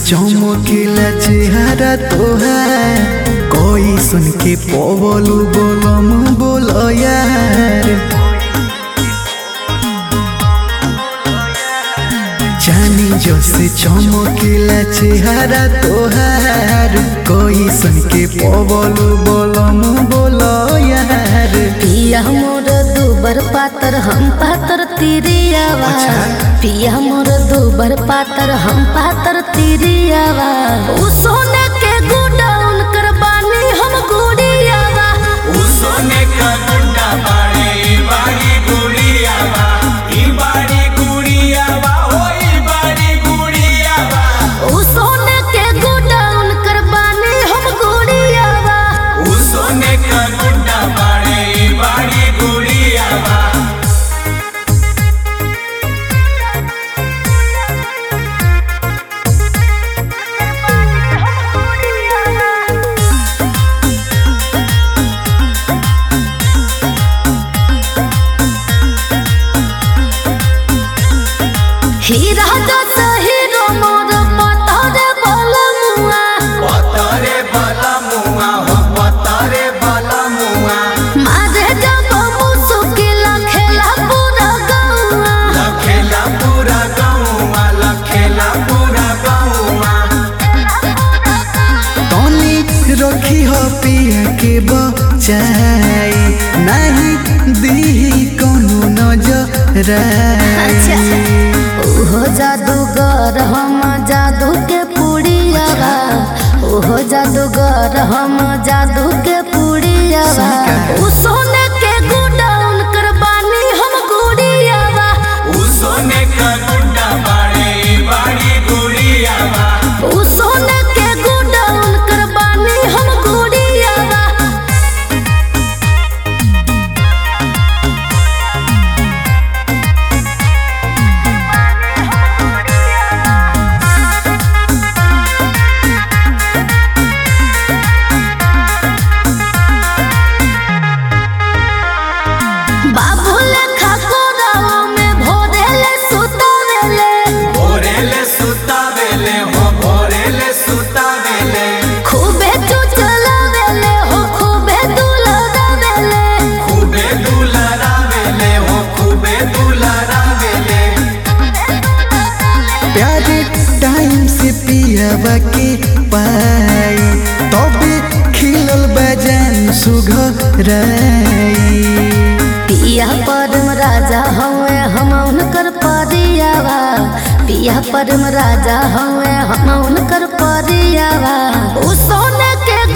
चमकीला चेहरा तोहार कोई सुन के पवलू बोलम बोल यार जानी जो से चमकीला चेहरा तोहार कोई सुन के पवलू बोलम बोल यार पिया मोर दुबर पातर हम पातर तिरियावा पिया मोर दुबर पातर हम पातर तिरियावा उ सोने के गुडाउन कर बानी हम गुड़ियावा उ सोने का गुंडा बाड़े ई बाड़ी गुड़ियावा ई बाड़ी गुड़ियावा हो ई बाड़ी गुड़ियावा उ सोने के गुडाउन कर बानी हम गुड़ियावा उ सोने का गुंडा बाड़े ई बाड़ी गुड़ियावा हीरा जस हीरो मोर पतरे बलमुआ पतरे बला मुआ हो पतरे बला मुआ मारे जब मुसुकिला खेला पूरा गौआ लखेला पूरा गौवा लखेला पूरा गौवा तनी रखी हो पिया के बचाई नहीं दी कोनो नजर अच्छा ओहो जादूगर हम जादू के पुड़ियावा ओहो जादूगर हम जादू के पुड़ियावा उ सोने के गुडाउन कर बानी हम गुड़ियावा उ सोने का गुंडा बाड़े ई बाड़ी गुड़ियावा उ सोने के गुडाउन कर बानी हम गुड़ियावा बाबू लेखा कोरावा में भोरेले सुतावेले भोरेले सुतावेले हो भोरेले सुतावेले खूबे चुचलावेले हो खूबे दुलरावेले खूबे दुलरावेले हो खूबे दुलरावेले प्यारे टाइम से पियावा के पाई तबे खिलल बजान सुघराई पिया परम राजा हवे हम उनकर परियावा पिया परम राजा हवे हम उनकर परियावा उ सोने के